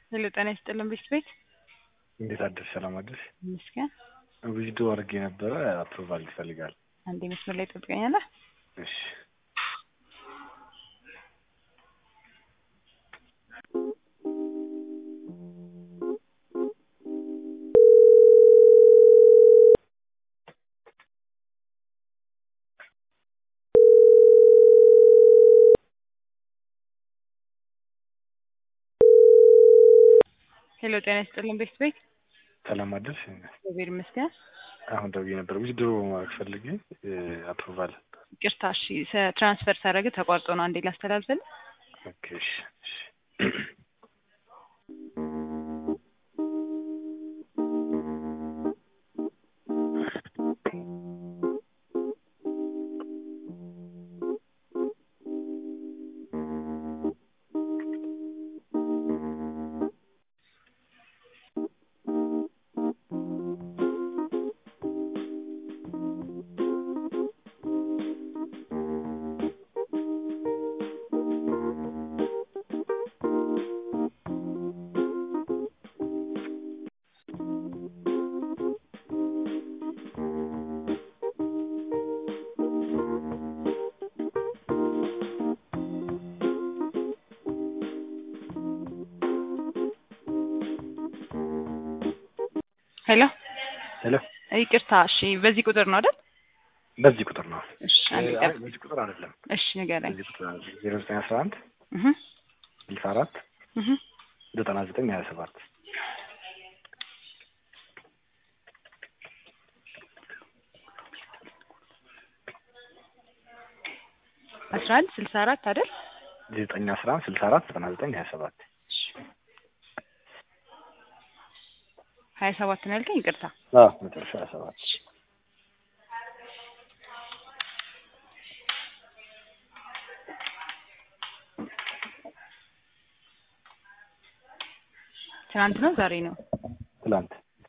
ሄሎ ጤና ይስጥልን ቤት ቤት እንዴት አደርሽ? ሰላም አደርሽ? ይመስገን። ቪዲዮ አድርጌ ነበረ አፕሩቫል ይፈልጋል። አንዴ መስመር ላይ ጠብቀኛለህ። እሺ ሄሎ ጤና ይስጥልን ቤት ቤት ሰላም አደርሽ? እግዚአብሔር ይመስገን። አሁን ደውዬ ነበር ቪዲዮ ማድረግ ፈልጌ አፕሩቫል ይቅርታ እሺ፣ ሰ- ትራንስፈር ሳደርግ ተቋርጦ ነው። አንዴ ላስተላልፍልህ። ኦኬ እሺ እሺ ሄሎ ሄሎ ይቅርታ እሺ፣ በዚህ ቁጥር ነው አይደል? በዚህ ቁጥር ነው። እሺ አንዴ አይ ጠብ በዚህ ቁጥር አይደለም። እሺ ንገረኝ። በዚህ ቁጥር ዜሮ ዘጠኝ አስራ አንድ እህ ስልሳ አራት እህ ዘጠና ዘጠኝ ሀያ ሰባት አስራ አንድ ስልሳ አራት አይደል? ዘጠኝ አስራ አንድ ስልሳ አራት ዘጠና ዘጠኝ ሀያ ሰባት እሺ ሀያ ሰባት ነው ያልከኝ? ይቅርታ አዎ መጨረሻ ሀያ ሰባት ትናንት ነው ዛሬ ነው? ትላንት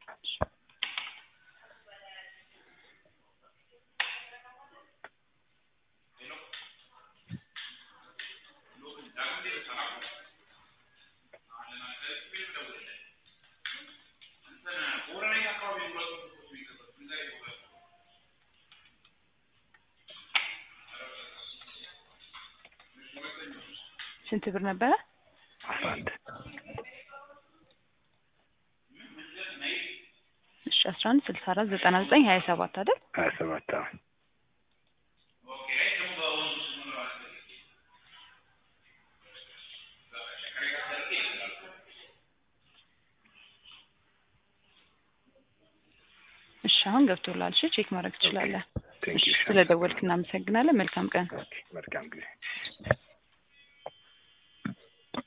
ስንት ብር ነበረ? አስራ አንድ እሺ አስራ አንድ ስልሳ አራት ዘጠና ዘጠኝ ሀያ ሰባት አይደል? ሀያ ሰባት አዎ እሺ አሁን ገብቶላል። እሺ ቼክ ማድረግ ትችላለህ። ቴንክ እሺ ዩ ስለደወልክ እናመሰግናለን። መልካም ቀን። ኦኬ መልካም ጊዜ